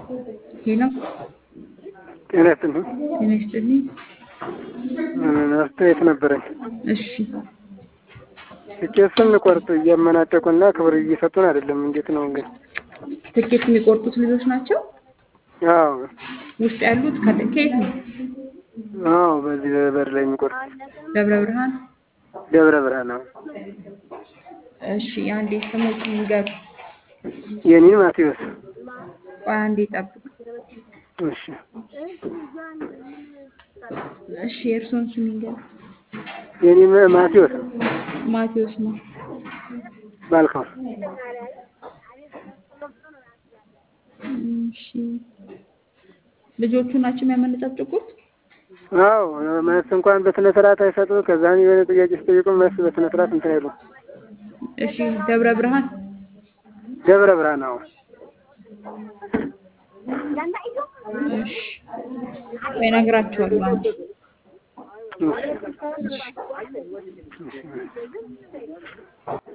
ሄሎ ጤና ይስጥልኝ። ጤና ይስጥልኝ። አስተያየት ነበረኝ። እሺ ትኬት ስንቆርጥ እያመናጨቁና ክብር እየሰጡን አይደለም። እንዴት ነው እንግዲህ? ትኬት የሚቆርጡት ልጆች ናቸው አዎ ውስጥ ያሉት ከ- ከየት ነው? አዎ፣ በዚህ በበር ላይ የሚቆርጥ ደብረ ብርሃን። ደብረ ብርሃን ነው። እሺ አንዴ ስሞች ንገሩ። የኔን ማቴዎስ። ቆይ አንዴ ጠብቁ። እሺ እሺ የእርስዎን ስም ይንገሩ። የኔ ማቴዎስ ማቴዎስ ነው። ባልከው እሺ ልጆቹ ናቸው የሚያመነጫጭቁት? አዎ መልስ እንኳን በስነ ስርዓት አይሰጡ። ከዛም የሆነ ጥያቄ ሲጠይቁ መልስ በስነ ስርዓት እንትን አይሉ። እሺ ደብረ ብርሃን። ደብረ ብርሃን አዎ። እሺ ቆይ እነግራቸዋለሁ አንዴ። እሺ። እሺ